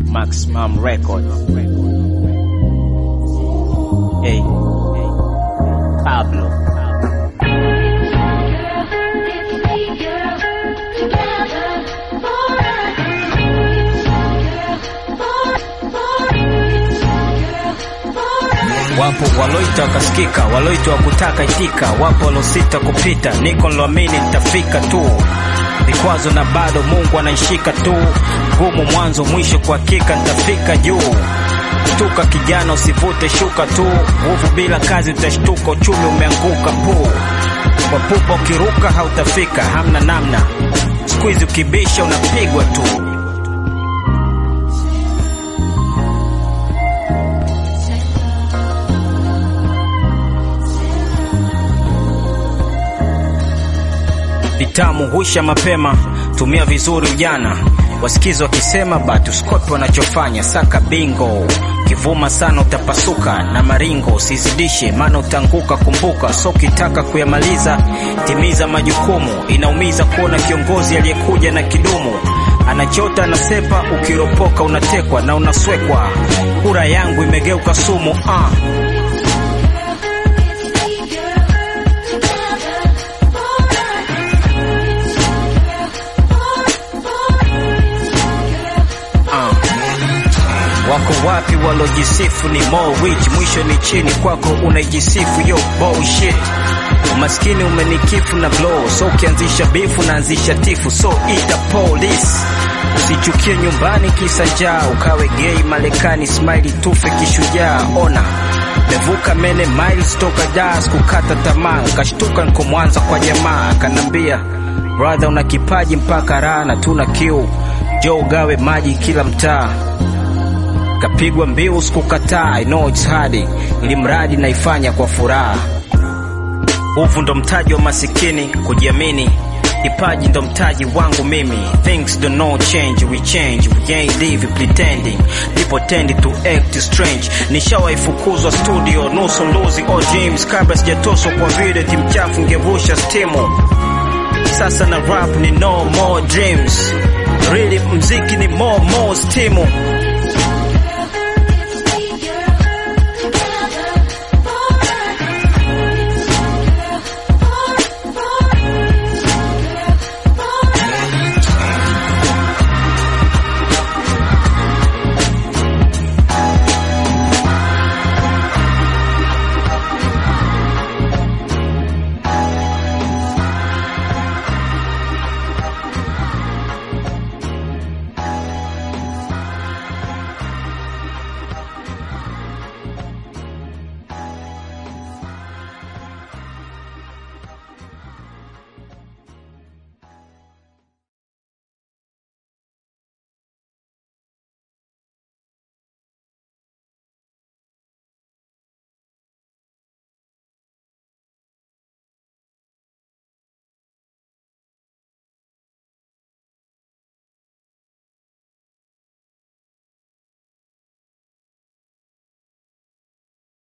Maximum Record. Hey, Pablo. Wapo waloita wakasikika, waloita wakutaka itika, wapo walosita kupita, niko niloamini nitafika tu vikwazo na bado Mungu anaishika tu, gumu mwanzo mwisho, kwa hakika nitafika juu. Tuka kijana, usivute shuka tu, nguvu bila kazi utashtuka, uchumi umeanguka pu kwa pupa, ukiruka hautafika, hamna namna, siku hizi ukibisha unapigwa tu. Vitamu huisha mapema, tumia vizuri ujana. Wasikizi wakisema batu skopi wanachofanya, saka bingo. Kivuma sana utapasuka na maringo, usizidishe maana utanguka. Kumbuka so ukitaka kuyamaliza, timiza majukumu. Inaumiza kuona kiongozi aliyekuja na kidumu anachota anasepa, ukiropoka unatekwa na unaswekwa. Kura yangu imegeuka sumu ah. Wako wapi walojisifu ni more rich, mwisho ni chini kwako unaijisifu yo bullshit. Umaskini umenikifu na blow, so ukianzisha bifu naanzisha tifu, so ita police. Usichukie nyumbani kisa njaa, ukawe gay Marekani, smile tufe kishujaa. Ona mevuka mene miles toka das, kukata tamaa, nkashtuka nko Mwanza kwa jamaa, akanambia brother, una kipaji mpaka raha na tuna kiu, jo ugawe maji kila mtaa kapigwa mbiu sikukataa, I know it's hard, ili mradi naifanya kwa furaha. Uvu ndo mtaji wa masikini, kujiamini Kipaji ndo mtaji wangu mimi. Things do not change, we change. We ain't live pretending. People tend to act strange. Nishawaifukuzwa studio, nusu luzi all dreams. Kabla sijatoswa kwa vile timu chafu ngevusha stimu. Sasa na rap ni no more dreams. Really mziki ni more more stimu.